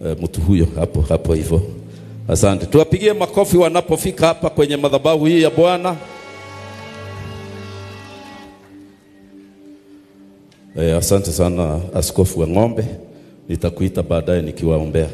e, mtu huyo hapo hapo hivyo. Asante, tuwapigie makofi wanapofika hapa kwenye madhabahu hii ya Bwana. E, asante sana askofu wa ng'ombe, nitakuita baadaye nikiwaombea.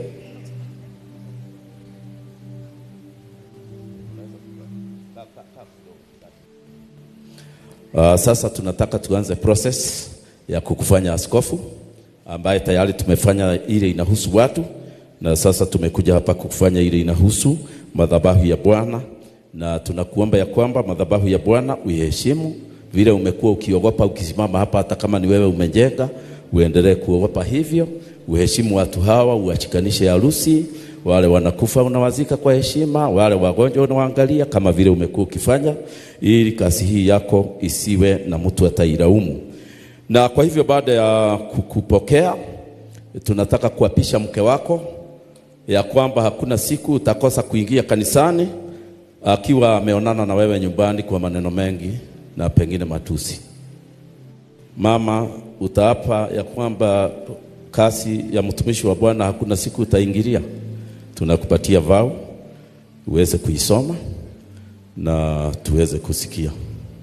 Uh, sasa tunataka tuanze process ya kukufanya askofu ambaye tayari tumefanya ile inahusu watu, na sasa tumekuja hapa kukufanya ile inahusu madhabahu ya Bwana, na tunakuomba ya kwamba madhabahu ya Bwana uiheshimu vile umekuwa ukiogopa ukisimama hapa, hata kama ni wewe umejenga, uendelee kuogopa hivyo, uheshimu watu hawa, uachikanishe harusi, wale wanakufa unawazika kwa heshima, wale wagonjwa unawaangalia kama vile umekuwa ukifanya, ili kazi hii yako isiwe na mtu atailaumu. Na kwa hivyo baada ya kukupokea, tunataka kuapisha mke wako ya kwamba hakuna siku utakosa kuingia kanisani akiwa ameonana na wewe nyumbani kwa maneno mengi na pengine matusi. Mama, utaapa ya kwamba kazi ya mtumishi wa Bwana hakuna siku utaingilia. Tunakupatia vao uweze kuisoma na tuweze kusikia.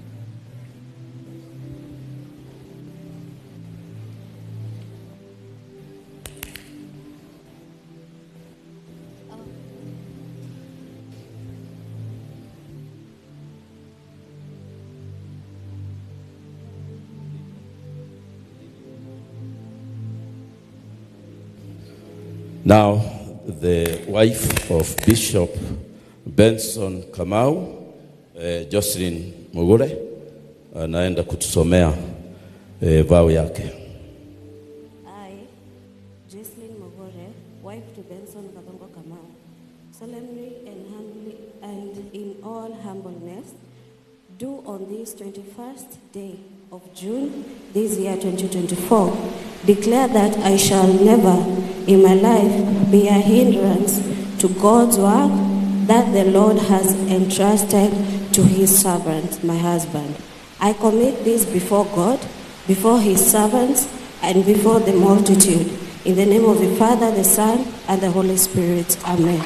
Now, the wife of Bishop Benson Kamau, eh, Jocelyn Mugure, anaenda kutusomea eh, vao yake. I, Jocelyn Mogore, wife to Benson Kabongo Kamau, solemnly and humbly and in all humbleness, do on this 21st day of June this year 2024 declare that I shall never in my life be a hindrance to God's work that the Lord has entrusted to his servant, my husband. I commit this before God, before his servants, and before the multitude. In the name of the Father, the Son, and the Holy Spirit. Amen.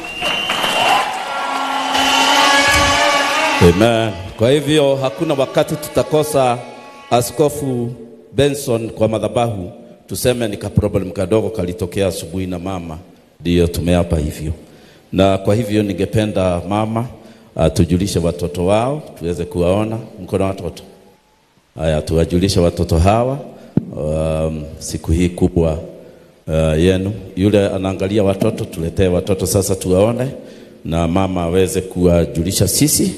Amen. Kwa hivyo hakuna wakati tutakosa Askofu Benson kwa madhabahu, tuseme ni ka problem kadogo kalitokea asubuhi na mama, ndiyo tumeapa hivyo. Na kwa hivyo ningependa mama atujulishe watoto wao tuweze kuwaona. Mko na watoto? Haya, tuwajulishe watoto hawa um, siku hii kubwa uh, yenu. Yule anaangalia watoto, tuletee watoto sasa tuwaone, na mama aweze kuwajulisha sisi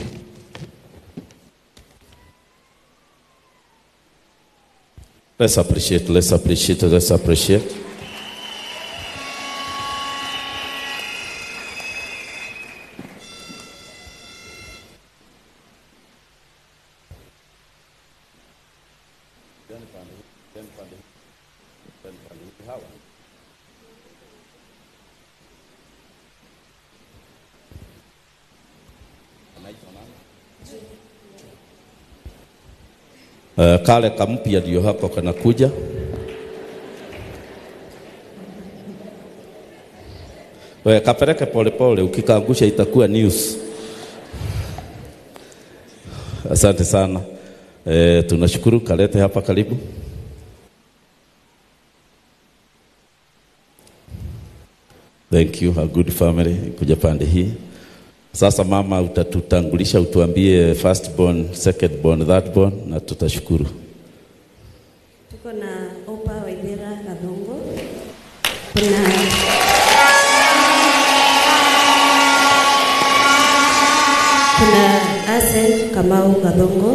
Let's appreciate, let's appreciate, let's appreciate. Uh, kale kampya ndio hako kanakuja. Wewe kapeleke polepole, ukikaangusha itakuwa news. Asante sana. E, tunashukuru kalete hapa karibu. Thank you, a good family kuja pande hii. Sasa mama, utatutangulisha utuambie first born, second born, third born na tutashukuru. Tuko na Opa Waithera Kadhongo. Kuna kuna Asen Kamau Kadhongo.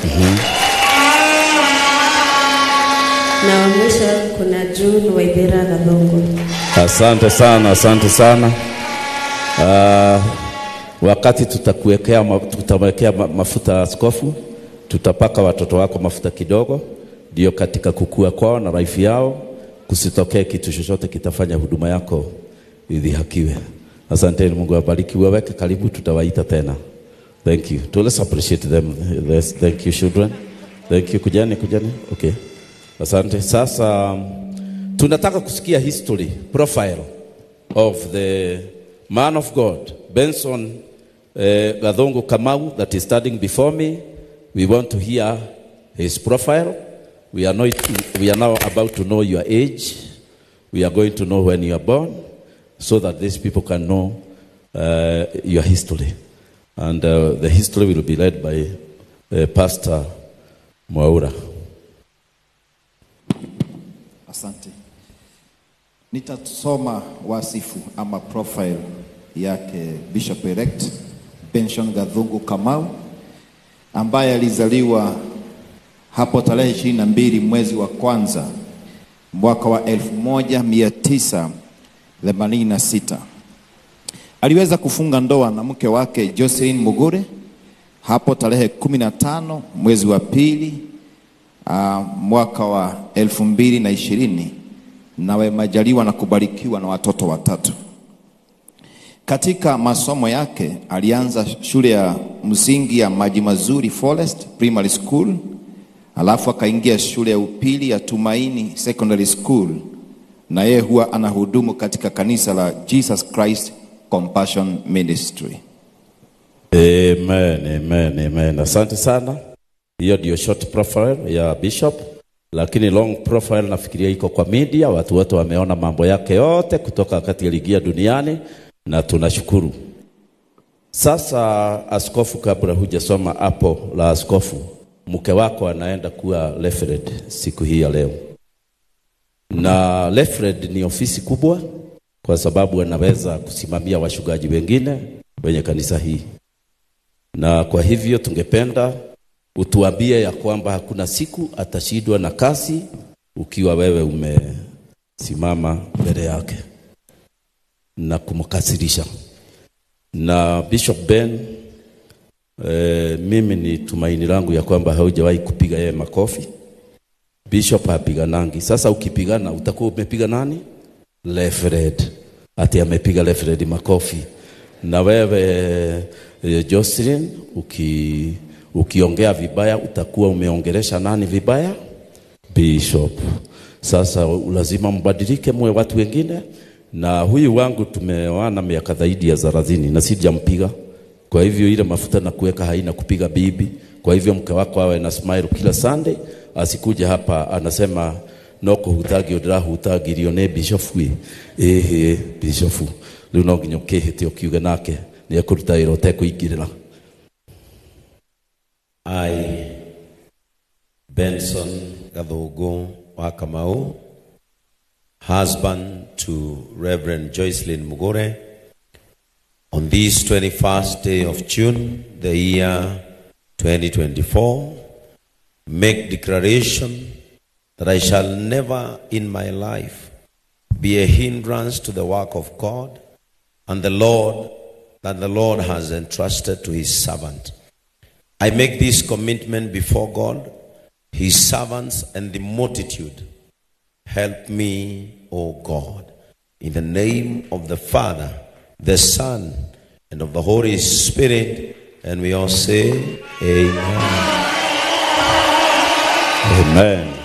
Na wa mwisho kuna June Waithera Kadhongo. Asante sana, asante sana. Uh, wakati tutakuwekea ma- tutawekea ma- mafuta askofu, tutapaka watoto wako mafuta kidogo, ndio katika kukua kwao na life yao kusitokee kitu chochote kitafanya huduma yako idhihakiwe. Asanteni, Mungu awabariki. Waweke karibu, tutawaita tena. Thank you. To let's appreciate them. Let's, thank you children. Thank you. Kujani, kujani. Okay. Asante. Sasa um, tunataka kusikia history profile of the man of God, Benson uh, Gadongo Kamau, that is standing before me. We want to hear his profile. We are, not, we are now about to know your age. We are going to know when you are born so that these people can know uh, your history. And uh, the history will be led by uh, Pastor Mwaura. Asante. Nitasoma wasifu ama profile yake Bishop Elect Benson Gadhungu Kamau ambaye alizaliwa hapo tarehe ishirini na mbili mwezi wa kwanza mwaka wa elfu moja mia tisa themanini na sita. Aliweza kufunga ndoa na mke wake Jocelyn Mugure hapo tarehe kumi na tano mwezi wa pili uh, mwaka wa elfu mbili na ishirini na wamejaliwa na kubarikiwa na watoto watatu. Katika masomo yake alianza shule ya msingi ya Maji Mazuri Forest Primary School, alafu akaingia shule ya upili ya Tumaini Secondary School, na yeye huwa anahudumu katika kanisa la Jesus Christ Compassion Ministry. Amen, amen, amen. Asante sana. Hiyo ndio short profile ya Bishop, lakini long profile nafikiria iko kwa media. Watu wote wameona mambo yake yote kutoka wakati aliingia duniani, na tunashukuru. Sasa askofu, kabla hujasoma hapo la askofu, mke wako anaenda kuwa referend siku hii ya leo, na referend ni ofisi kubwa, kwa sababu anaweza kusimamia washugaji wengine wenye kanisa hii na kwa hivyo tungependa utuambie ya kwamba hakuna siku atashindwa na kazi ukiwa wewe umesimama mbele yake na kumkasirisha. Na Bishop Ben, e, mimi ni tumaini langu ya kwamba haujawahi kupiga yeye makofi. Bishop hapiganangi. Sasa ukipigana utakuwa umepiga nani? Lefred. Ati amepiga Lefred makofi. Na wewe e, Jocelyn uki, ukiongea vibaya utakuwa umeongelesha nani vibaya? Bishop. Sasa lazima mbadilike muwe watu wengine, na huyu wangu tumeoana miaka zaidi ya thelathini na sijampiga. Kwa hivyo ile mafuta na kuweka haina kupiga bibi. Kwa hivyo mke wako awe na smile kila Sunday, asikuja hapa anasema noko hutagi odra hutagirio ne bishop wi ehe bishop riu no nginya ukihite ukiuge nake ni ekuruta wira utekuingirira I, Benson Gathungu wa Kamau, husband to Reverend Joycelyn Mugore, on this 21st day of June, the year 2024, make declaration that I shall never in my life be a hindrance to the work of God and the Lord that the Lord has entrusted to his servant. I make this commitment before God, his servants, and the multitude. Help me, O God, in the name of the Father, the Son, and of the Holy Spirit. And we all say, Amen. Amen.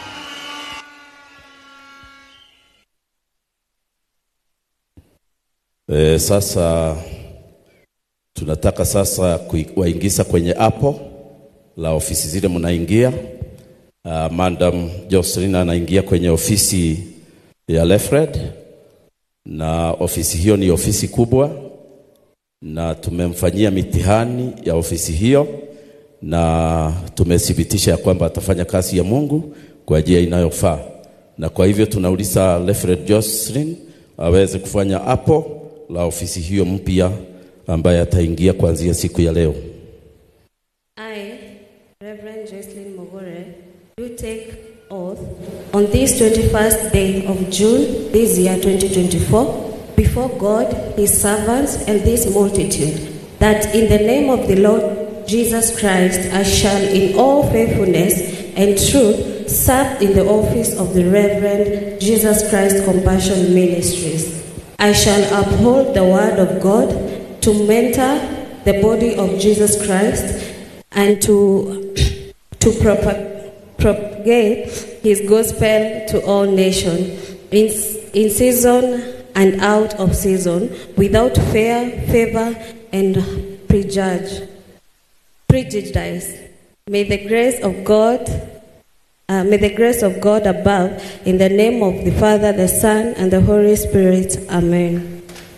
E, sasa tunataka sasa kuwaingiza kwenye apo la ofisi zile mnaingia. Uh, Madam Jocelyn anaingia kwenye ofisi ya Lefred, na ofisi hiyo ni ofisi kubwa, na tumemfanyia mitihani ya ofisi hiyo, na tumethibitisha ya kwamba atafanya kazi ya Mungu kwa njia inayofaa, na kwa hivyo tunauliza Lefred Jocelyn aweze kufanya hapo la ofisi hiyo mpya ambaye ataingia kuanzia siku ya leo. I, Reverend Jocelyn Mogore, do take oath on this 21st day of June this year 2024 before God, his servants, and this multitude, that in the name of the Lord Jesus Christ I shall in all faithfulness and truth serve in the office of the Reverend Jesus Christ Compassion Ministries. I shall uphold the word of God to mentor the body of Jesus Christ and to, to propa- propagate his gospel to all nations. In, in season and out of season, without fear, favor, and prejudge, prejudice. May the grace of God, uh, may the grace of God above, in the name of the Father, the Son, and the Holy Spirit. Amen.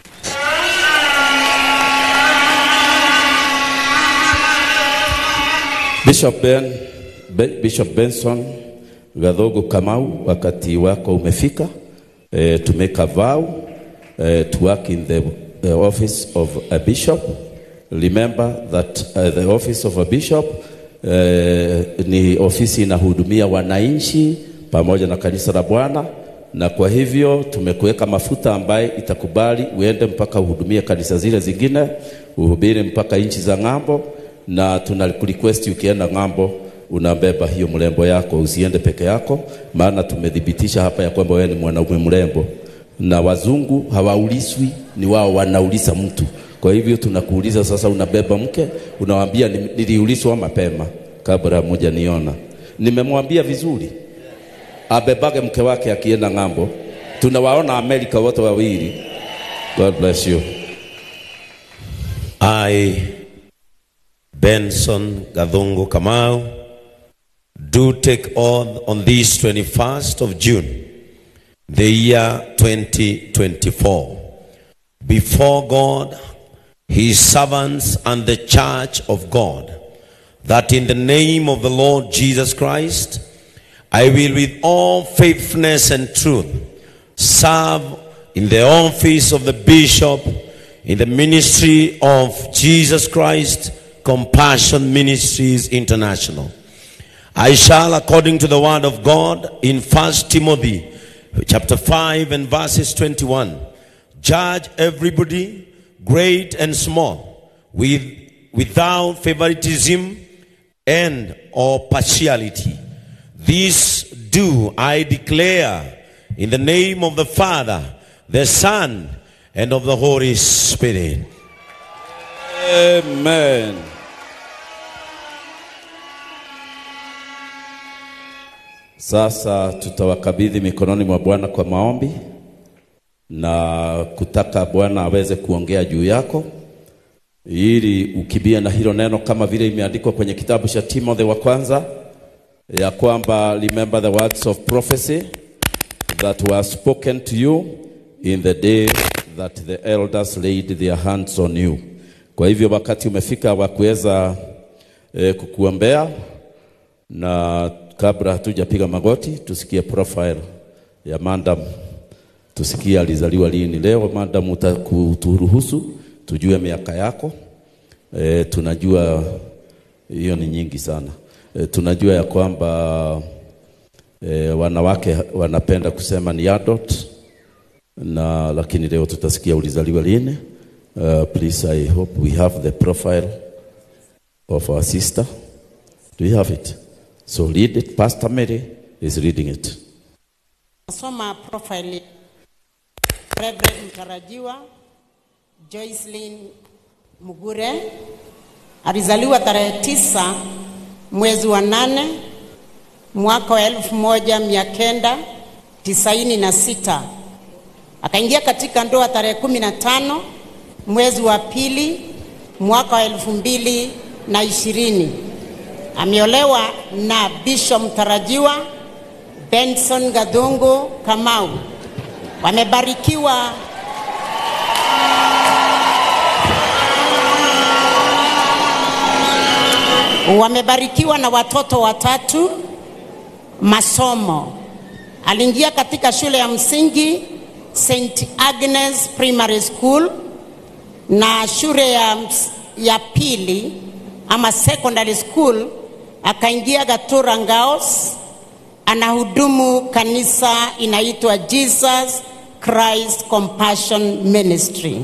Bishop Ben, Be- Bishop Benson Gadhogo Kamau, wakati wako umefika eh, to make a vow eh, to work in the uh, office of a bishop. Remember that uh, the office of a bishop eh, ni ofisi inahudumia wananchi pamoja na kanisa la Bwana, na kwa hivyo tumekuweka mafuta ambaye itakubali uende mpaka uhudumie kanisa zile zingine, uhubiri mpaka nchi za ng'ambo na tuna request ukienda ng'ambo unabeba hiyo mrembo yako, usiende peke yako, maana tumethibitisha hapa ya kwamba wewe ni mwanaume mrembo, na wazungu hawauliswi, ni wao wanauliza mtu. Kwa hivyo tunakuuliza sasa, unabeba mke, unawaambia "Ni- niliulizwa mapema kabla moja niona. Nimemwambia vizuri abebage mke wake akienda ng'ambo. Tunawaona Amerika wote wawili. God bless you. I, Benson Gadhungu Kamau, do take oath on this 21st of June, the year 2024, before God, His servants, and the church of God, that in the name of the Lord Jesus Christ, I will with all faithfulness and truth serve in the office of the bishop in the ministry of Jesus Christ Compassion Ministries International. I shall, according to the word of God in 1 Timothy chapter 5 and verses 21, judge everybody, great and small, with, without favoritism and or partiality. This do I declare in the name of the Father, the Son, and of the Holy Spirit. Amen. Sasa tutawakabidhi mikononi mwa Bwana kwa maombi na kutaka Bwana aweze kuongea juu yako ili ukibia na hilo neno kama vile imeandikwa kwenye kitabu cha Timothy wa kwanza ya kwamba remember the words of prophecy that were spoken to you in the day that the elders laid their hands on you. Kwa hivyo wakati umefika wa kuweza eh, kukuombea, na kabla hatujapiga magoti, tusikie profile ya madam, tusikie alizaliwa lini. Leo madam, utakuturuhusu tujue miaka yako. E, tunajua hiyo ni nyingi sana. E, tunajua ya kwamba e, wanawake wanapenda kusema ni adult na lakini leo tutasikia ulizaliwa lini. Uh, please I hope we have the profile of our sister. Do you have it? So read it. Pastor Mary is reading it. Nasoma profile Reverend mtarajiwa Joycelyn Mugure alizaliwa tarehe tisa mwezi wa nane mwaka wa elfu moja mia kenda tisaini na sita akaingia katika ndoa tarehe kumi na tano mwezi wa pili mwaka wa elfu mbili na ishirini ameolewa na Bishop mtarajiwa Benson Gadhungu Kamau. Wamebarikiwa wamebarikiwa na watoto watatu masomo. Aliingia katika shule ya msingi St Agnes Primary School na shule ya, ms- ya pili ama secondary school akaingia Gatura Ngaos anahudumu kanisa inaitwa Jesus Christ Compassion Ministry.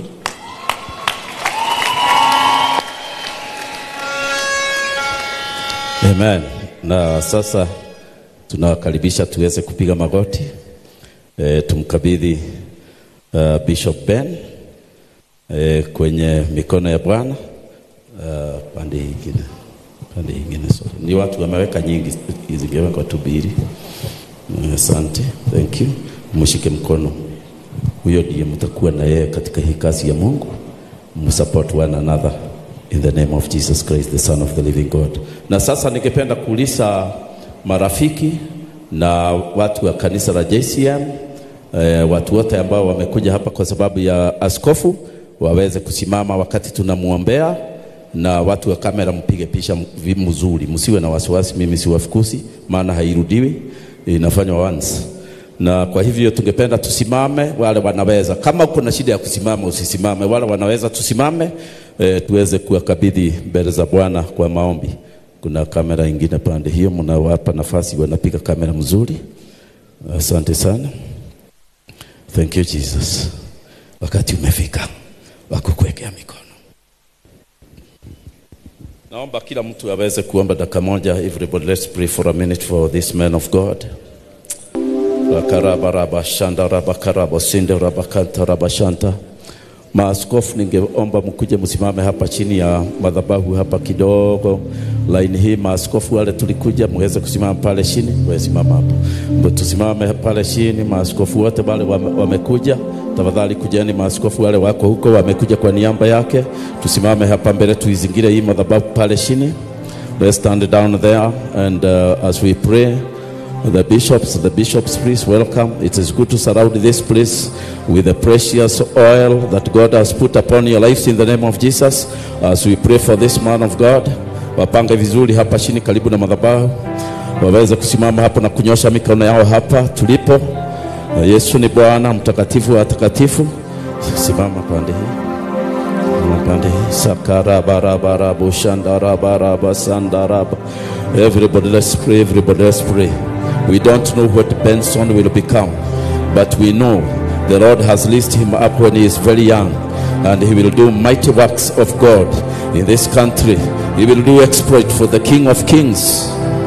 Amen. Na sasa tunawakaribisha tuweze kupiga magoti e, tumkabidhi uh, Bishop Ben e, kwenye mikono ya Bwana uh, pande ingine pande ingine sorry. Ni watu wameweka nyingi, zingewekwa tu mbili. Eh, Asante, thank you. Mshike mkono huyo ndiye mtakuwa na yeye katika hii kazi ya Mungu. Msupport one another in the name of Jesus Christ the son of the living God. Na sasa ningependa kuuliza marafiki na watu wa kanisa la JCM eh, watu wote ambao wamekuja hapa kwa sababu ya askofu waweze kusimama wakati tunamwombea, na watu wa kamera mpige picha m- mzuri, msiwe na wasiwasi. Mimi siwafukusi, maana hairudiwi, inafanywa once na kwa hivyo tungependa tusimame, wale wanaweza. Kama uko na shida ya kusimama usisimame, wale wanaweza tusimame, e, tuweze kuwakabidhi mbele za Bwana kwa maombi. Kuna kamera ingine pande hiyo, mnawapa nafasi, wanapiga kamera mzuri. Asante sana, thank you Jesus. Wakati umefika wa kukuwekea mikono. Naomba kila mtu aweze kuomba dakika moja. Everybody let's pray for a minute for this man of God. Rakarabaraba shanda rabakaraba sinde rabakanta rabashanta. Maaskofu, ningeomba mkuje msimame hapa chini ya madhabahu hapa kidogo. Laini hii maaskofu wale tulikuja, muweze kusimama pale chini. Wewe simama hapo, Mbo tusimame pale chini. Maaskofu wote wale wame, wamekuja, tafadhali kujeni. Maaskofu wale wako huko wamekuja kwa niaba yake, tusimame hapa mbele, tuizingire hii madhabahu pale chini. Let's stand down there and uh, as we pray The bishops, the bishops, please welcome. It is good to surround this place with the precious oil that God has put upon your lives in the name of Jesus. As we pray for this man of God, wapange vizuri hapa chini karibu na madhabahu, waweze kusimama hapo na kunyosha mikono yao hapa tulipo. Na Yesu ni Bwana mtakatifu wa watakatifu. Simama pande hii pande hii sakarabarabara shandaraba sandaraba everybody let's pray everybody let's pray we don't know what benson will become but we know the lord has lifted him up when he is very young and he will do mighty works of god in this country he will do exploit for the king of kings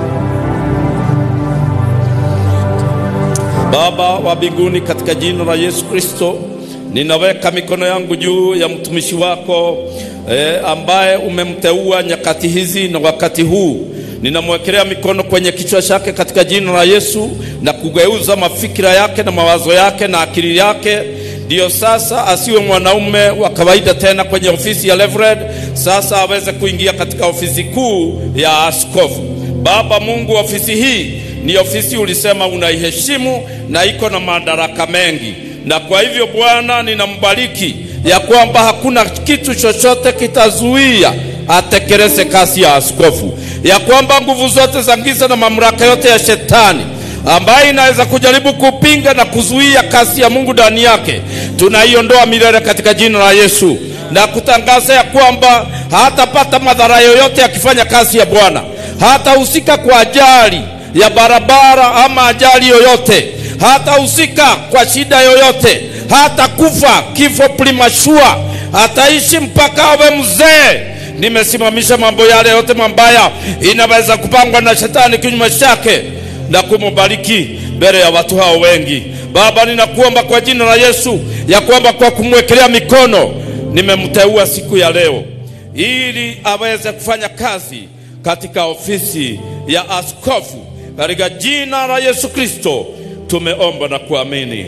Baba wa mbinguni, katika jina la Yesu Kristo, ninaweka mikono yangu juu ya mtumishi wako eh, ambaye umemteua nyakati hizi na wakati huu. Ninamwekelea mikono kwenye kichwa chake katika jina la Yesu na kugeuza mafikira yake na mawazo yake na akili yake, ndiyo sasa asiwe mwanaume wa kawaida tena kwenye ofisi ya Reverend, sasa aweze kuingia katika ofisi kuu ya askofu. Baba Mungu, ofisi hii ni ofisi ulisema unaiheshimu na iko na madaraka mengi, na kwa hivyo Bwana, ninambariki ya kwamba hakuna kitu chochote kitazuia atekeleze kazi ya askofu, ya kwamba nguvu zote za giza na mamlaka yote ya shetani ambaye inaweza kujaribu kupinga na kuzuia kazi ya Mungu ndani yake, tunaiondoa milele katika jina la Yesu na kutangaza ya kwamba hatapata madhara yoyote akifanya kazi ya Bwana, hatahusika kwa ajali ya barabara ama ajali yoyote, hatahusika kwa shida yoyote, hatakufa kifo premature, ataishi mpaka awe mzee. Nimesimamisha mambo yale yote mabaya inaweza kupangwa na shetani kinyume chake na kumubariki mbele ya watu hao wengi. Baba, ninakuomba kwa jina la Yesu ya kwamba kwa kumwekelea mikono nimemteua siku ya leo ili aweze kufanya kazi katika ofisi ya askofu. Katika jina la Yesu Kristo tumeomba na kuamini.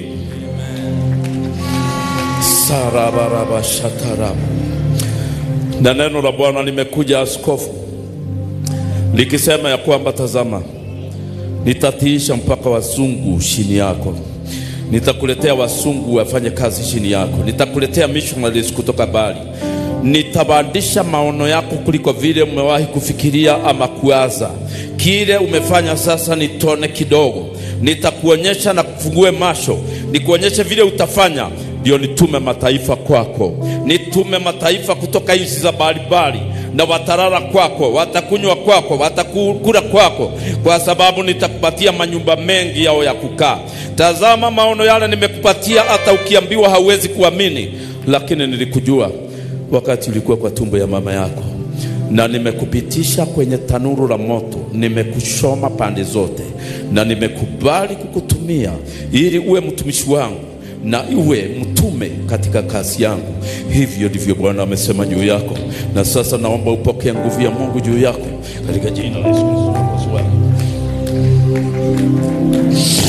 sarabaraba shataraba Na neno la Bwana limekuja askofu likisema ya kwamba tazama, nitatiisha mpaka wazungu chini yako, nitakuletea wazungu wafanye kazi chini yako, nitakuletea missionaries kutoka mbali, nitabadilisha maono yako kuliko vile umewahi kufikiria ama kuwaza. Kile umefanya sasa nitone kidogo, nitakuonyesha na kufungue macho, nikuonyeshe vile utafanya ndio nitume mataifa kwako, nitume mataifa kutoka nchi za mbalimbali, na watarara kwako, watakunywa kwako, watakula kwako, kwa sababu nitakupatia manyumba mengi yao ya kukaa. Tazama maono yale nimekupatia, hata ukiambiwa hauwezi kuamini, lakini nilikujua wakati ulikuwa kwa tumbo ya mama yako, na nimekupitisha kwenye tanuru la moto, nimekushoma pande zote, na nimekubali kukutumia ili uwe mtumishi wangu na iwe mtume katika kazi yangu. Hivyo ndivyo Bwana amesema juu yako, na sasa naomba upokee nguvu ya Mungu juu yako katika jina la Yesu Kristo Mwokozi wako.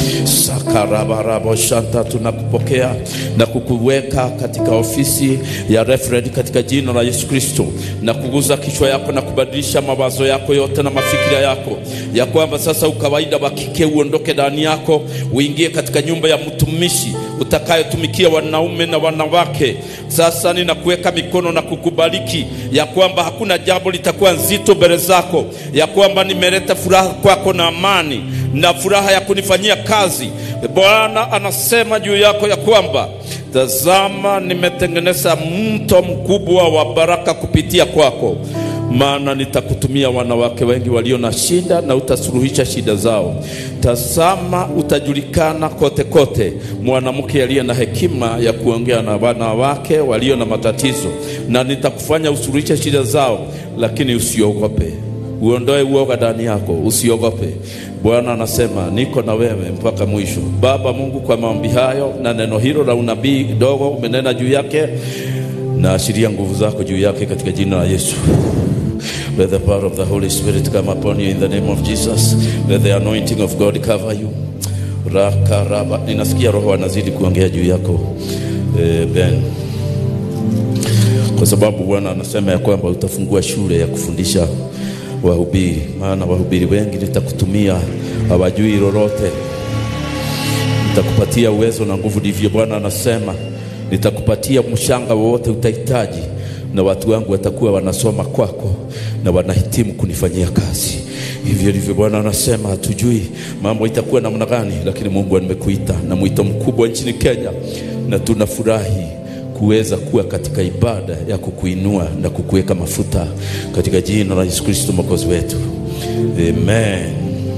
sakarabarabo shanta tunakupokea na kukuweka katika ofisi ya referend katika jina la Yesu Kristo na kuguza kichwa yako na kubadilisha mawazo yako yote na mafikira yako ya kwamba sasa ukawaida wa kike uondoke ndani yako uingie katika nyumba ya mtumishi utakayotumikia wanaume na wanawake. Sasa ninakuweka mikono na kukubariki ya kwamba hakuna jambo litakuwa nzito mbele zako, ya kwamba nimeleta furaha kwako na amani na furaha ya kunifanyia kazi. Bwana anasema juu yako ya kwamba tazama, nimetengeneza mto mkubwa wa baraka kupitia kwako maana nitakutumia wanawake wengi walio na shida na utasuluhisha shida zao. Tazama, utajulikana kote kote, mwanamke aliye na hekima ya kuongea na wanawake walio na matatizo, na nitakufanya usuluhishe shida zao, lakini usiogope. Uondoe uoga ndani yako, usiogope. Bwana anasema niko na wewe mpaka mwisho. Baba Mungu, kwa maombi hayo na neno hilo la unabii dogo umenena juu yake, na ashiria nguvu zako juu yake katika jina la Yesu. Let the power of the Holy Spirit come upon you in the name of Jesus. Let the anointing of God cover you. Rakaraba. Ninasikia Roho anazidi kuongea juu yako eh, Ben, kwa sababu Bwana anasema ya kwamba utafungua shule ya kufundisha wahubiri, maana wahubiri wengi nitakutumia hawajui lolote. Nitakupatia uwezo na nguvu, ndivyo Bwana anasema. Nitakupatia mshanga wowote utahitaji na watu wangu watakuwa wanasoma kwako na wanahitimu kunifanyia kazi. Hivyo ndivyo Bwana anasema. Hatujui mambo itakuwa namna gani, lakini Mungu amekuita na mwito mkubwa nchini Kenya, na tunafurahi kuweza kuwa katika ibada ya kukuinua na kukuweka mafuta katika jina la Yesu Kristo mwokozi wetu, amen.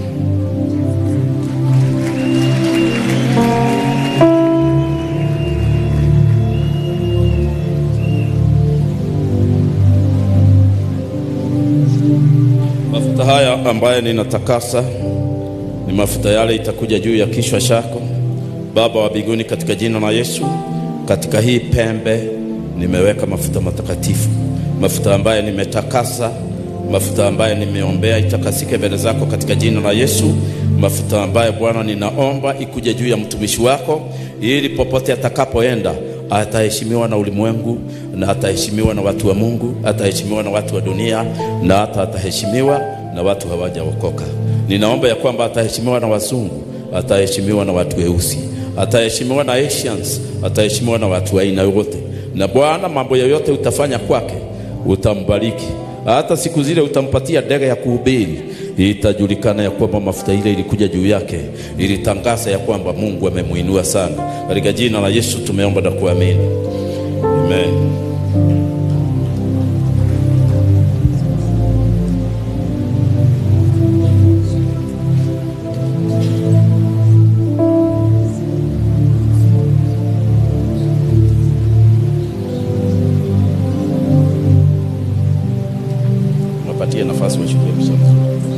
Mafuta haya ambayo ninatakasa ni mafuta yale itakuja juu ya kichwa chako. Baba wa mbinguni, katika jina la Yesu, katika hii pembe nimeweka mafuta matakatifu, mafuta ambayo nimetakasa, mafuta ambayo nimeombea itakasike mbele zako katika jina la Yesu, mafuta ambayo Bwana ninaomba ikuje juu ya mtumishi wako, ili popote atakapoenda ataheshimiwa na ulimwengu na ataheshimiwa na watu wa Mungu, ataheshimiwa na watu wa dunia na hata ataheshimiwa na watu hawajaokoka. Ninaomba ya kwamba ataheshimiwa na wazungu, ataheshimiwa na watu weusi, ataheshimiwa na Asians, ataheshimiwa na watu wa aina yote. Na Bwana, mambo yoyote utafanya kwake utambariki, hata siku zile utampatia ndege ya kuhubiri, itajulikana ya kwamba mafuta ile ilikuja juu yake, ilitangaza ya kwamba Mungu amemuinua sana. Katika jina la Yesu tumeomba na kuamini, amen. Wapatie nafasi wachukue msomo.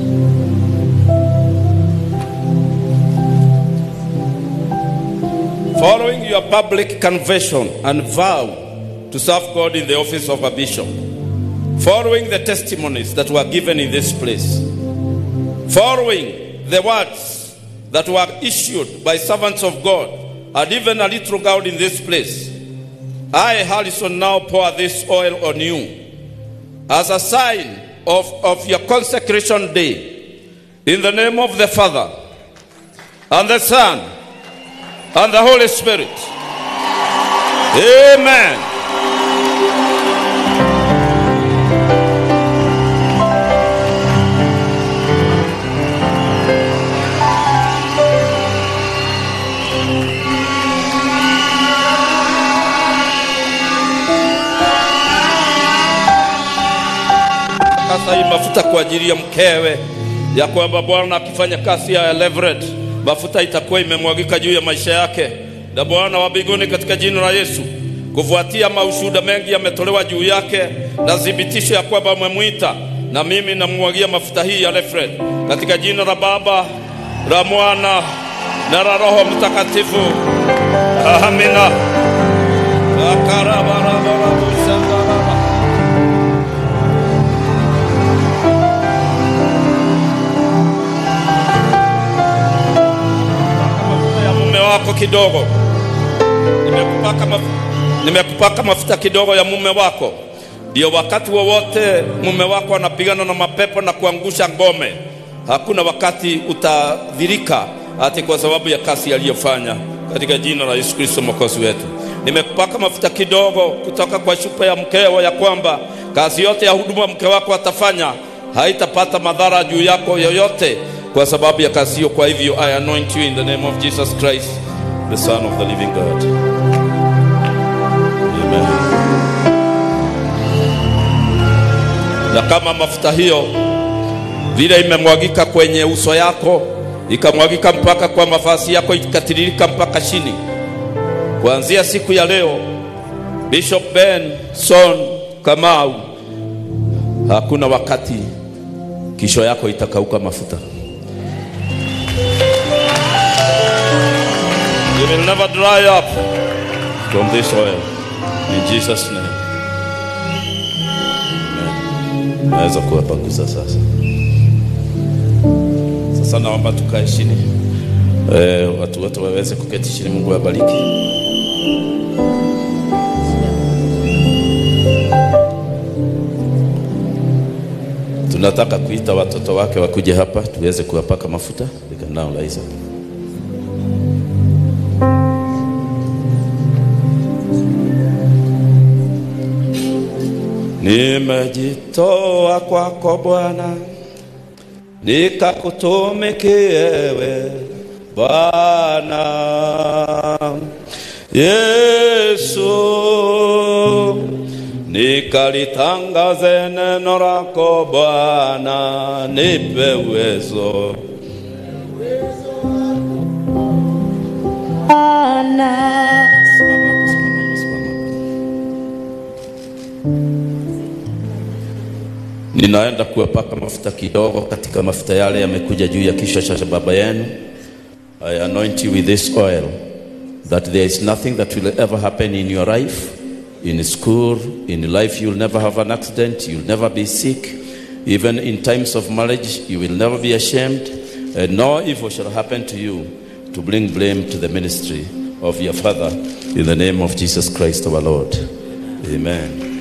Following your public conversion and vow to serve God in the office of a bishop, following the testimonies that were given in this place, following the words that were issued by servants of God, and even a little God in this place, I, Harrison, now pour this oil on you as a sign of, of your consecration day. In the name of the Father, and the Son, and the Holy Spirit. Amen. Sasa hii mafuta kwa ajili ya mkewe, ya kwamba Bwana akifanya kazi ya Leverett, mafuta itakuwa imemwagika juu ya maisha yake na Bwana wa mbinguni, katika jina la Yesu. Kufuatia maushuhuda mengi yametolewa juu yake na thibitisho ya kwamba amemwita, na mimi namwagia mafuta hii ya Leverett katika jina la Baba, la Mwana na la Roho Mtakatifu. Amina. Akarabarabarabusandaraba. mafuta ya kidogo, nimekupaka, maf nimekupaka mafuta kidogo ya mume wako, ndio wakati wowote mume wako anapigana na mapepo na kuangusha ngome, hakuna wakati utadhirika ati kwa sababu ya kazi aliyofanya, katika jina la Yesu Kristo mwokozi wetu. Nimekupaka mafuta kidogo kutoka kwa chupa ya mkeo, ya kwamba kazi yote ya huduma mke wako atafanya haitapata madhara juu yako yoyote kwa sababu ya kazi hiyo. Kwa hivyo I anoint you in the name of Jesus Christ the son of the living God. Amen. Na kama mafuta hiyo vile imemwagika kwenye uso yako ikamwagika mpaka kwa mavazi yako ikatiririka mpaka chini, kuanzia siku ya leo, Bishop Ben Son Kamau, hakuna wakati kisho yako itakauka mafuta. You will never dry up from this oil. In Jesus name. Amen. Naweza kuwapanguza sasa. Sasa naomba tukae chini. Eh, watu wote waweze kuketi chini. Mungu awabariki. Tunataka kuita watoto wake wakuje hapa tuweze kuwapaka mafuta. We can now rise up. Nimejitoa kwako Bwana, nikakutumikie wewe Bwana Yesu, nikalitangaze neno lako Bwana, nipe uwezo Simama, simama, simama. Ninaenda kuwapaka mafuta kidogo katika mafuta yale yamekuja juu ya kichwa cha baba yenu. I anoint you with this oil that there is nothing that will ever happen in your life, in school, in life you'll never have an accident, you'll never be sick. Even in times of marriage, you will never be ashamed, and no evil shall happen to you to bring blame to the ministry of your Father in the name of Jesus Christ our Lord. Amen.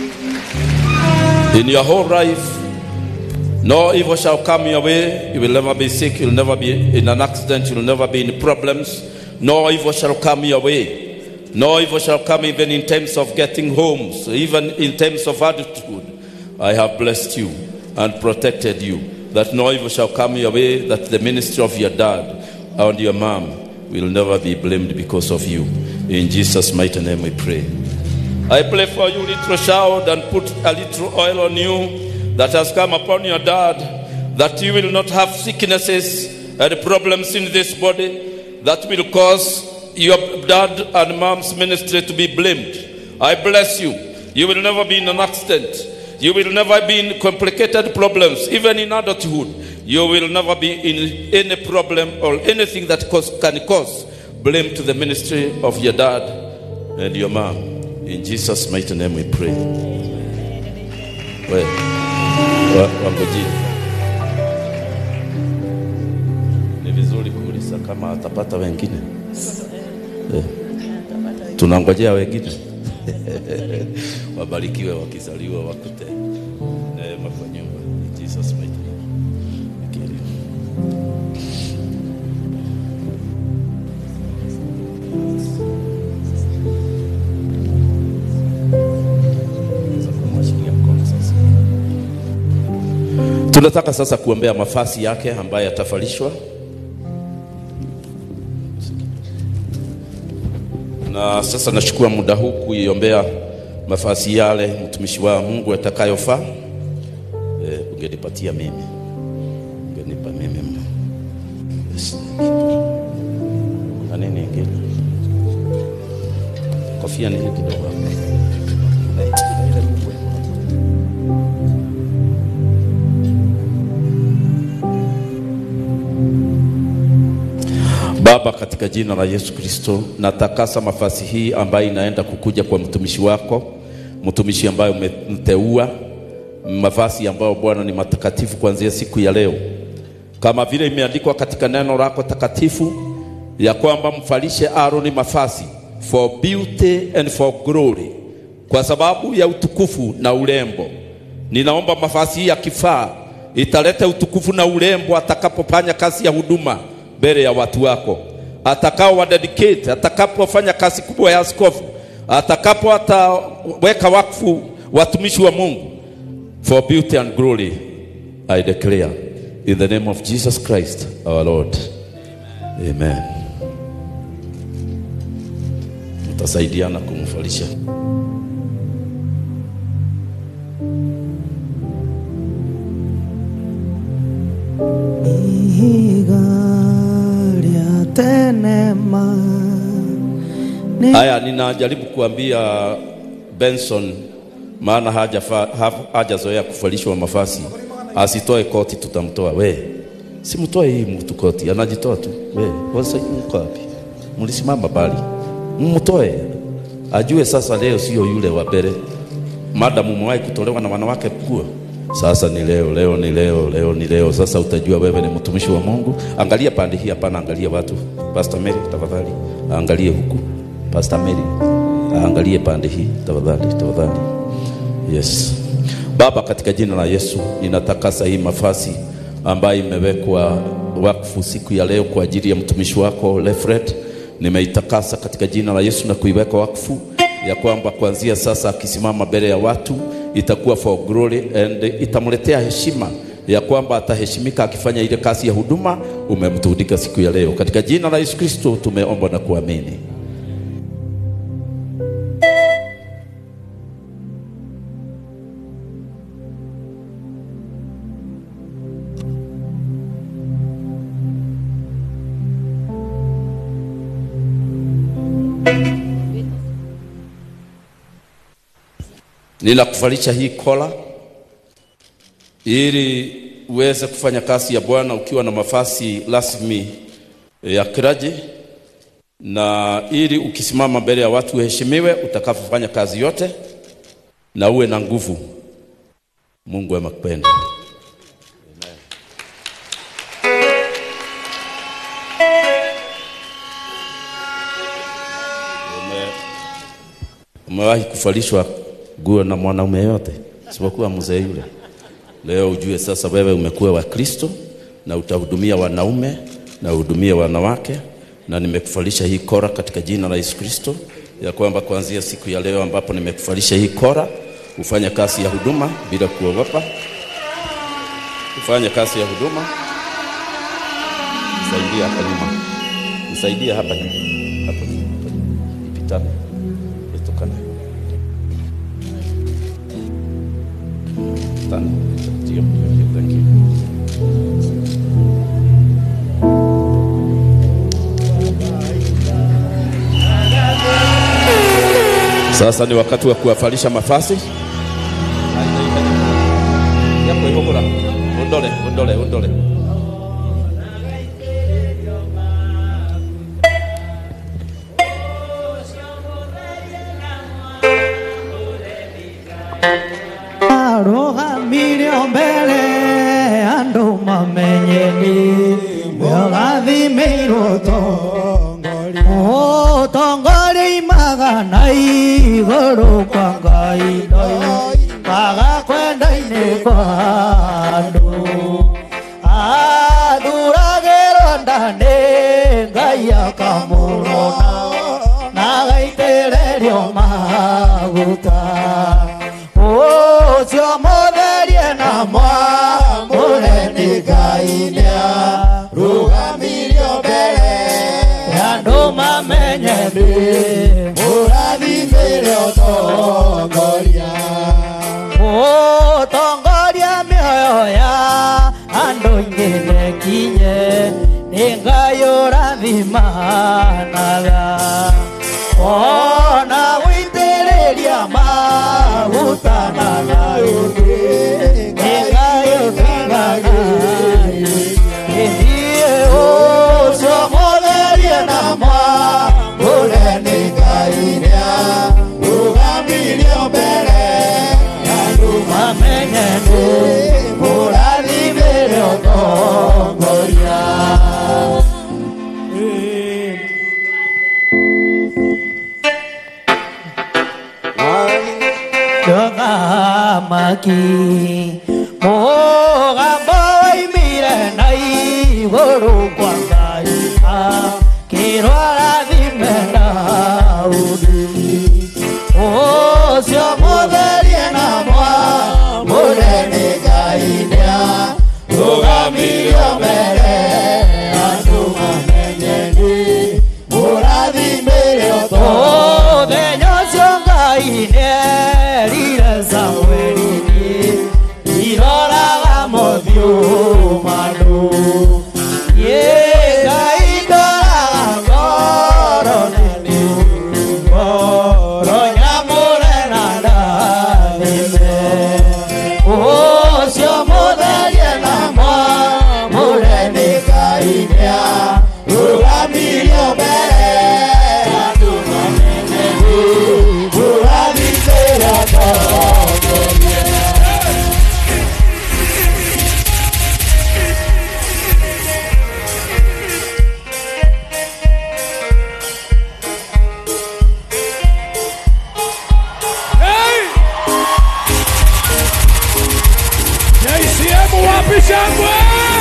In your whole life, no evil shall come your way. You will never be sick. You'll never be in an accident. You'll never be in problems. No evil shall come your way. No evil shall come even in terms of getting homes, even in terms of adulthood. I have blessed you and protected you. That no evil shall come your way. That the ministry of your dad and your mom will never be blamed because of you. In Jesus' mighty name we pray. I pray for you, little child, and put a little oil on you that has come upon your dad, that you will not have sicknesses and problems in this body that will cause your dad and mom's ministry to be blamed. I bless you. You will never be in an accident. You will never be in complicated problems, even in adulthood. You will never be in any problem or anything that cause, can cause blame to the ministry of your dad and your mom. In Jesus' mighty name we pray. We, wa, wangojie. Ni vizuri kuuliza kama atapata wengine. Eh. Tunangojea wengine. Wabarikiwe wakizaliwa wakute neema kwa nyumba. In Jesus' mighty name. Akili. Naweza kumwachilia mkono sasa. Tunataka sasa kuombea mafasi yake ambaye atavalishwa na sasa nachukua muda huu kuiombea mafasi yale mtumishi wa Mungu atakayofaa. E, ungenipatia mimi, ungenipa mimi mno. Yes. Kuna nini ingine? Kofia ni hii kidogo hapo. Kuna ile kubwa iko hapo. Baba, katika jina la Yesu Kristo, natakasa mafasi hii ambayo inaenda kukuja kwa mtumishi wako, mtumishi ambaye umemteua, mavazi ambayo Bwana ni matakatifu kuanzia siku ya leo, kama vile imeandikwa katika neno lako takatifu ya kwamba mfalishe Aroni mafasi for beauty and for glory, kwa sababu ya utukufu na urembo. Ninaomba mafasi hii ya kifaa italeta utukufu na urembo atakapofanya kazi ya huduma mbele ya watu wako, atakao wa dedicate, atakapofanya kazi kubwa ya askofu, atakapo ataweka wakfu watumishi wa Mungu for beauty and glory. I declare in the name of Jesus Christ our Lord. Amen. Mtasaidiana kumfalisha. Igalia tenema Ni- Haya, ninajaribu kuambia Benson, maana hajafa- ha- hajazoea kuvalishwa mafasi, asitoe koti, tutamtoa. We simtoe hii mtu koti, anajitoa tu. We wasa mko wapi? Mlisimama bali, mtoe ajue sasa, leo sio yule wa mbele. Madamu umewahi kutolewa na wanawake nguo, sasa ni leo, leo ni leo, leo ni leo. Sasa utajua wewe ni mtumishi wa Mungu. Angalia pande hii, hapana, angalia watu. Pastor Mary, tafadhali angalie huku. Pastor Mary, angalie pande hii, tafadhali, tafadhali. Yes. Baba, katika jina la Yesu ninatakasa hii mafasi ambayo imewekwa wakfu siku ya leo kwa ajili ya mtumishi wako Lefred. Nimeitakasa katika jina la Yesu na kuiweka wakfu ya kwamba kuanzia sasa akisimama mbele ya watu itakuwa for glory and itamletea heshima ya kwamba ataheshimika akifanya ile kazi ya huduma umemtundika siku ya leo. Katika jina la Yesu Kristo tumeomba na kuamini. Ninakuvalisha hii kola ili uweze kufanya kazi ya Bwana ukiwa na mafasi rasmi ya kiraji, na ili ukisimama mbele ya watu uheshimiwe utakapofanya kazi yote, na uwe na nguvu. Mungu amakupenda. Ume- Umewahi kuvalishwa nguo na mwanaume yote isipokuwa mzee yule? Leo ujue sasa wewe umekuwa wa Kristo na utahudumia wanaume na uhudumie wanawake, na nimekufalisha hii kora katika jina la Yesu Kristo, ya kwamba kuanzia siku ya leo ambapo nimekufalisha hii kora, ufanye kazi ya huduma bila kuogopa, ufanye kazi ya huduma. Nisaidie hapa nyuma, nisaidie hapa nyuma, hapa hapa, ipitane, itokane Tano. Ndio, ndio, thank you. Sasa ni wakati wa kuwafalisha mafasi. Yako ihogora. Ondole, ondole, ondole. arũgamire mbere andũ mamenyeni ũgathimĩirwo ũtongoria imaga na igũrũ kwa ngai kwaga kwenda-inĩ kwa andũ athuragĩrwo ndanĩ ngai akamũrona na gaitĩrĩrio maguta ũcio mũtherie na mwamũre nĩ ngai nĩa rũgamirio mbere ya andũ mamenye ndĩ mũrathimĩre ũtongoria ũtongoria mĩoyo ya andũ ingĩ nekinye nĩ ngai ũrathimanaga ona gũitĩrĩria maguta na naũngĩ nĩ ngai ũthingaga ũcio mũtherie na mwamũre nĩ ngai nĩa rũgamirio mbere ya andũ mamenye nĩ mũrathimĩre ũtongoria Chongamaki Mũgambo woimire na igũrũ kwa Ngai akĩrwarathime Daudi ũcio mũtherie na mwamũre nĩ Ngai nĩarũgamirio mbere andũ mamenyeni mũrathimĩre mũthenya ũcio Ngai nĩerire Samũeli iroraga mothiũ mandũ Yĩ Ngai ndoraga ngoro nene ngoro nyamũre na ndathime ũcio mũtherie na mwamũre nĩ Ngai nĩarũgamirio mbere andũ manene mũrathimĩre JCM wapi shangwe?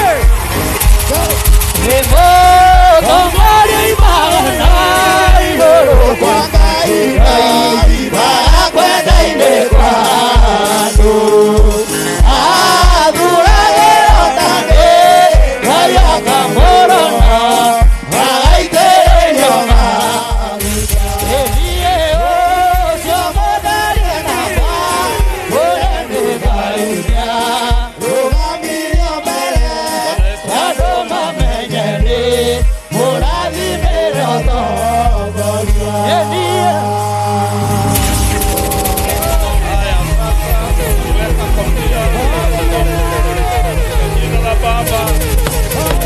Jina la Baba.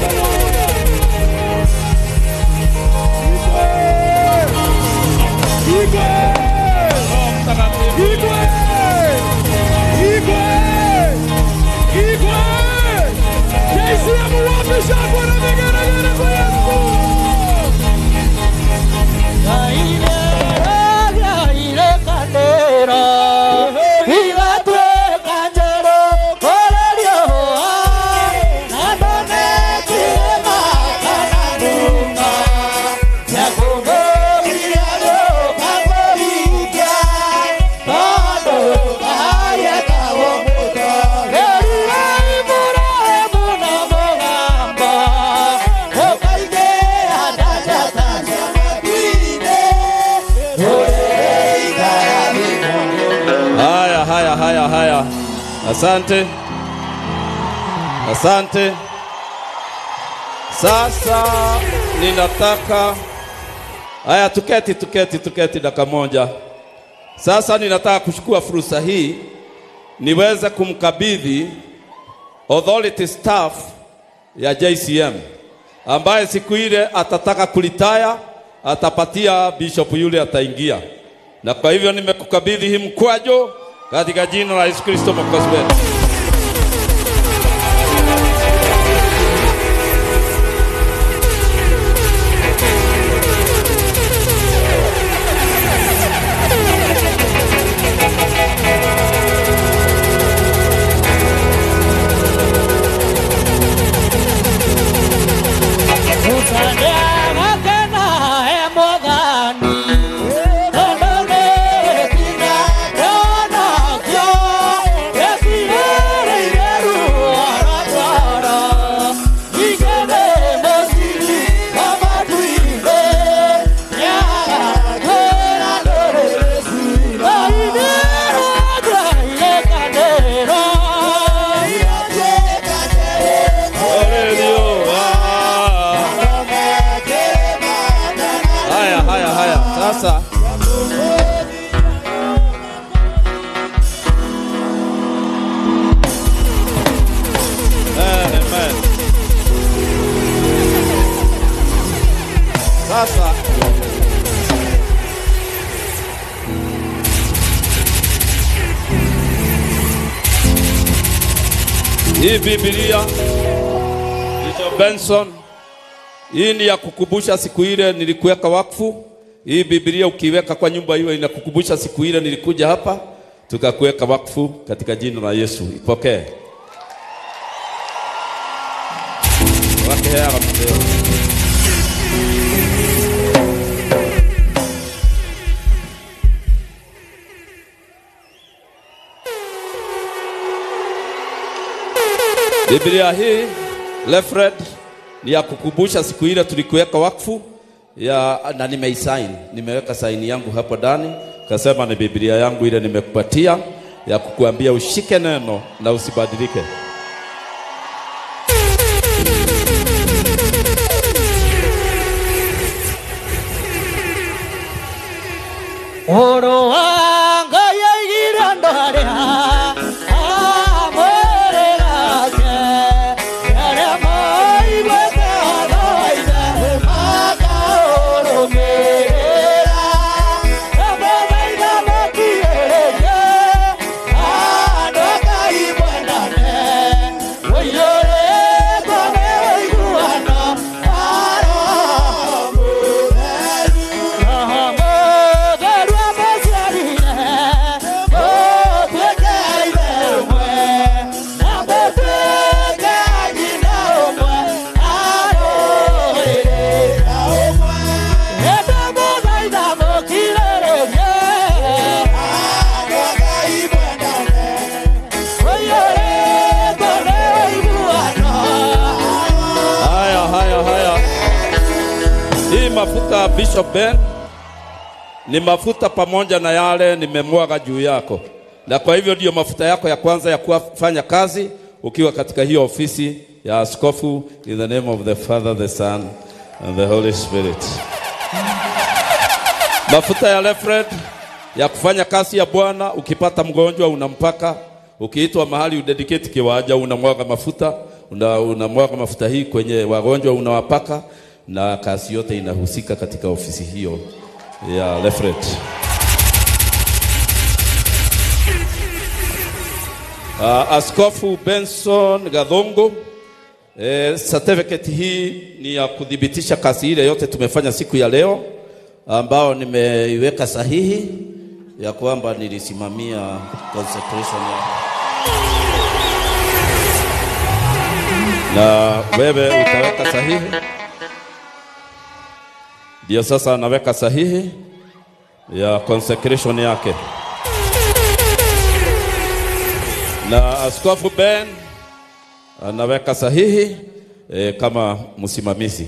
Igwe! Roho Mtakatifu. Igwe! Igwe! Igwe! JCM wapi shangwe na vigeregere kwa Yesu? Haya, haya, haya, haya. Asante, asante. Sasa ninataka haya, tuketi, tuketi, tuketi dakika moja. Sasa ninataka kuchukua fursa hii niweze kumkabidhi authority staff ya JCM ambaye siku ile atataka kulitaya, atapatia bishop yule ataingia, na kwa hivyo nimekukabidhi hii mkwajo katika jina la Yesu Kristo mwokozi wetu. Haleluya. Haya, haya, haya. Sasa Amen. Sasa hii Biblia Bishop Benson, hii ni ya kukumbusha siku ile nilikuweka wakfu. Hii Biblia ukiweka kwa nyumba hiyo inakukumbusha siku ile nilikuja hapa tukakuweka wakfu katika jina la Yesu. Ipokee. Wakeheaga mudeo. Biblia hii Lefred ni ya kukumbusha siku ile tulikuweka wakfu ya, na nimeisign, nimeweka saini yangu hapo ndani, kasema ni Biblia yangu ile nimekupatia ya kukuambia ushike neno na usibadilike. Oro wanga yagira ndore amore gake yare mai baka daida maka oro merera ame daida makirege adoka ibandane oyore kone iguana aro Haya, haya, haya. Hii mafuta ya Bishop Ben ni mafuta pamoja na yale nimemwaga juu yako, na kwa hivyo ndiyo mafuta yako ya kwanza ya kufanya kazi ukiwa katika hiyo ofisi ya askofu. In the name of the Father, the Son and the Holy Spirit. Mafuta ya Lefred ya kufanya kazi ya Bwana. Ukipata mgonjwa unampaka, ukiitwa mahali udedicate kiwanja unamwaga mafuta una, unamwaga mafuta hii kwenye wagonjwa unawapaka, na kazi yote inahusika katika ofisi hiyo ya Lefred. Uh, Askofu Benson Gadhongo eh, certificate hii ni ya kudhibitisha kazi ile yote tumefanya siku ya leo, ambao nimeiweka sahihi ya kwamba nilisimamia consecration ya na wewe utaweka sahihi. Ndio sasa anaweka sahihi ya consecration yake, na Askofu Ben anaweka sahihi e, kama msimamizi.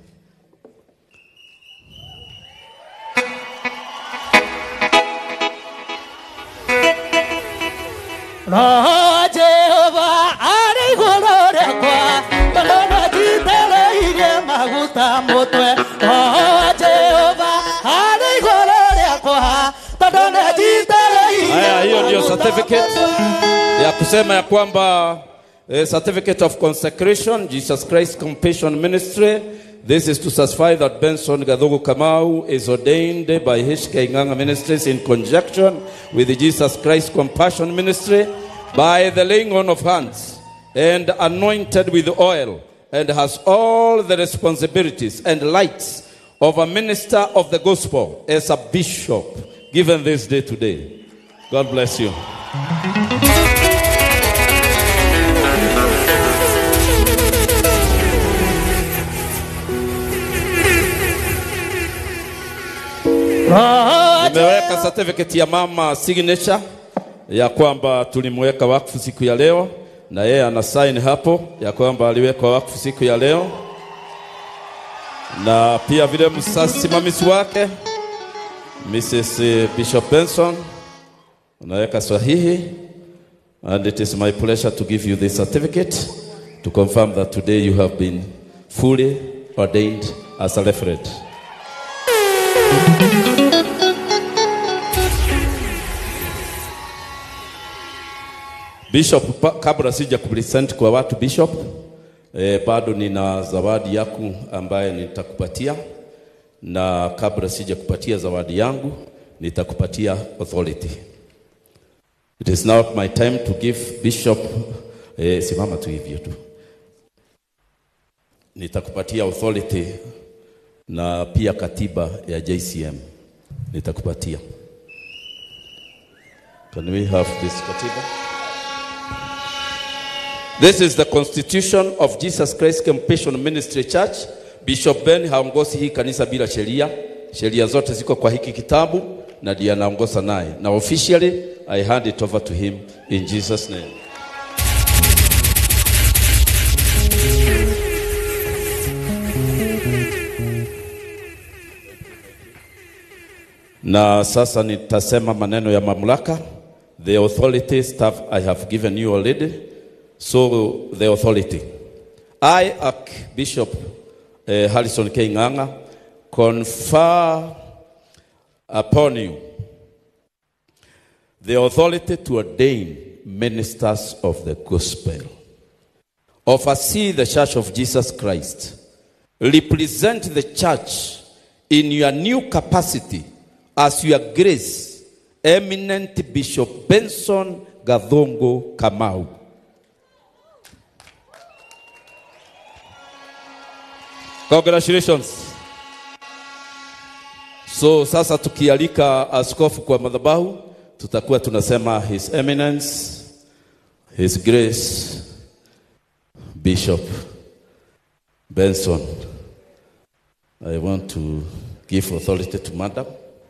Roho Jehova arĩ igũrũ rĩakwa tondũ nĩnjitĩrĩirie maguta mũtwe Roho Jehova arĩ igũrũ rĩakwa tondũ nĩnjitĩrĩirie Haya, hiyo ndio maguta certificate mũtwe. ya kusema ya kwamba eh, certificate of consecration Jesus Christ Compassion Ministry. This is to certify that Benson Gadhogo Kamau is ordained by HK Nganga Ministries in conjunction with the Jesus Christ Compassion Ministry by the laying on of hands and anointed with oil and has all the responsibilities and lights of a minister of the gospel as a bishop given this day today. God bless you. Roho Nimeweka certificate ya mama signature ya kwamba tulimweka wakfu siku ya leo, na yeye ana sign hapo ya kwamba aliwekwa wakfu siku ya leo, na pia vile msimamizi wake Mrs. Bishop Benson unaweka sahihi, and it is my pleasure to give you this certificate to confirm that today you have been fully ordained as a referent. Bishop, pa- kabla sija kupresent kwa watu Bishop, eh, bado nina zawadi yaku ambaye nitakupatia, na kabla sija kupatia zawadi yangu nitakupatia authority. It is now my time to give Bishop, eh, simama tu hivyo tu, nitakupatia authority na pia katiba ya JCM nitakupatia Can we have this katiba? This is the constitution of Jesus Christ Compassion Ministry Church. Bishop Ben haongozi hii kanisa bila sheria. Sheria zote ziko kwa hiki kitabu na ndiye anaongoza naye. Na officially I hand it over to him in Jesus name. Na sasa nitasema maneno ya mamlaka. The authority staff I have given you already. So the authority. I, Archbishop uh, Harrison K. Ng'ang'a, confer upon you the authority to ordain ministers of the gospel, oversee the church of Jesus Christ, represent the church in your new capacity as your grace, eminent Bishop Benson Gadhongo Kamau. Congratulations. So sasa tukialika askofu kwa madhabahu, tutakuwa tunasema his eminence, his grace, Bishop Benson. I want to give authority to madam.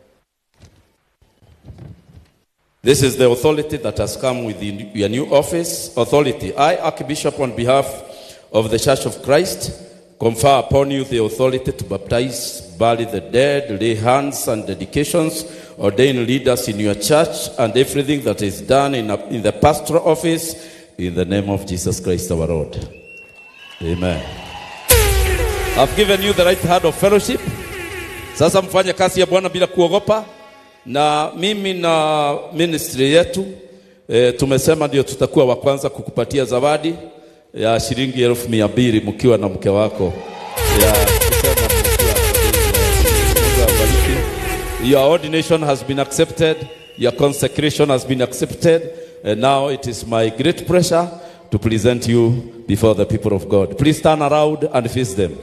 This is the authority that has come with the- your new office. Authority. I, Archbishop, on behalf of the Church of Christ, confer upon you the authority to baptize, bury the dead, lay hands and dedications, ordain leaders in your church, and everything that is done in, a- in the pastoral office, in the name of Jesus Christ our Lord. Amen. I've given you the right hand of fellowship. Sasa mfanye kazi ya Bwana bila kuogopa, na mimi na ministry yetu e, tumesema ndio tutakuwa wa kwanza kukupatia zawadi ya shilingi elfu mia mbili mkiwa na mke wako ya kusema mkiwa- Mungu awabariki. Your ordination has been accepted, your consecration has been accepted, and now it is my great pleasure to present you before the people of God. Please turn around and face them.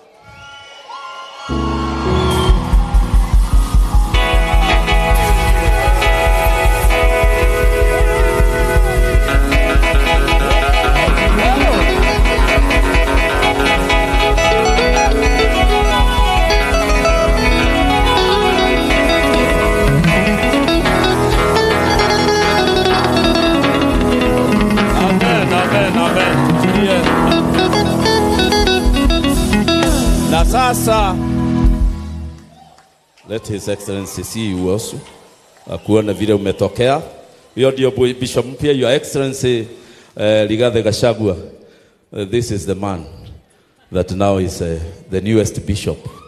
Amen, amen, amen. Tutulie. Na sasa let his excellency see you also, akuone vile umetokea. Hiyo ndio bu- bishop mpya, your excellency uh, Rigathi Gachagua. Uh, this is the man that now is uh, the newest bishop